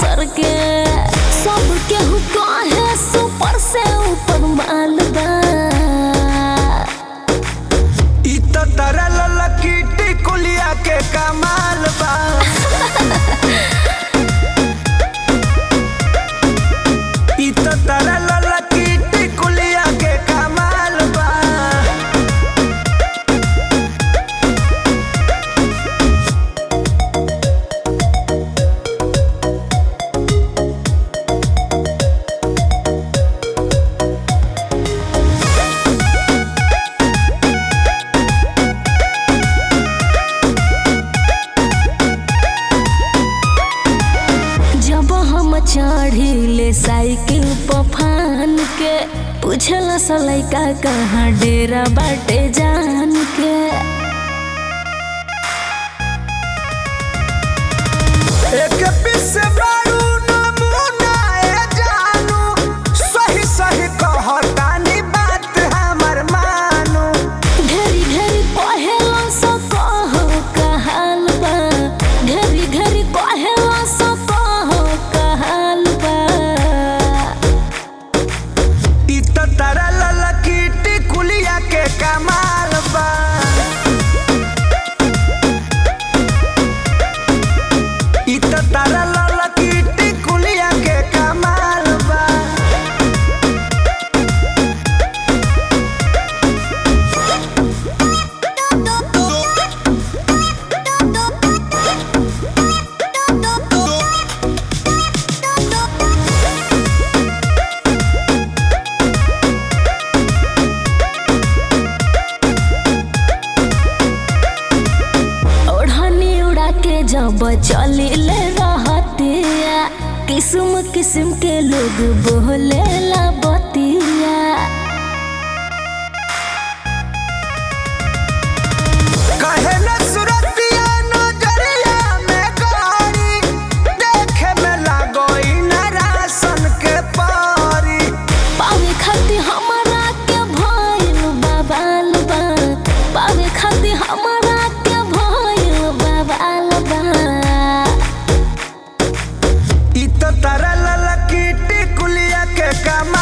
सर के सब केहू कहे सुपर से ऊपर माल बा इ त तरल लकीटी कुलिया के कमाल बा इ त तरल लकीटी कुलिया के कमाल बा जब हम चढ़िले साइकिल पर फान के पूछला सा लइका कहाँ डेरा बाटे जान के एक पीस बारू नमूना ए जानू सही सही कहतानी बात हमर मानू घरी घरी कहेला सो कहो कहाल बा घरी घरी कहेला सो कहो कहाल बा इ त तरल लकीटी कुलिया के कमाल बा इ त तरल लकीटी कुलिया के कमाल बा ओढ़नी उड़ा के जब चली ले रहतिया किस्म किस्म के लोग बोले ला बतिया कहे न सुरतिया नजरिया में गाड़ी देखे में लागोई न राशन के पारी पावे खातिर हमारा के भइल बाबाल बा पावे खातिर हमारा के भइल बाबाल बा इ त तरल लकीटी कुलिया के कमाल